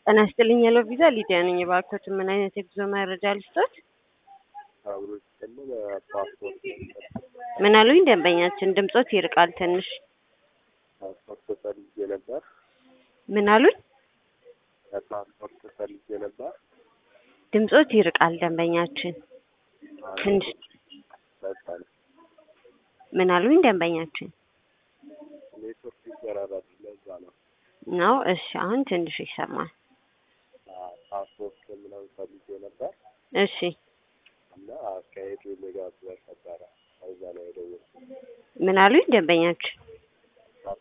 ጤና ይስጥልኝ ሄሎ ቪዛ ሊዲያ ነኝ። እባክዎት ምን አይነት የጉዞ መረጃ ልስጦት? አብሮ ሲጨምር ፓስፖርት ምን አሉኝ? ደንበኛችን ድምጾት ይርቃል ትንሽ። ፓስፖርት ፈልጌ ነበር። ምን አሉኝ? ፓስፖርት ፈልጌ ነበር። ድምጾት ይርቃል ደንበኛችን ትንሽ። በጣም ምን አሉኝ? ደንበኛችን ኔትወርክ ይቆራረጥ ለዛ ነው። ነው። እሺ አሁን ትንሽ ይሰማል። ፓስፖርት ምናምን ፈልጌ ነበር እሺ እና አካሄዱ ሜጋብር ነበረ። ከዛ ነው የደወልኩት። ምን አሉኝ? ደንበኛችን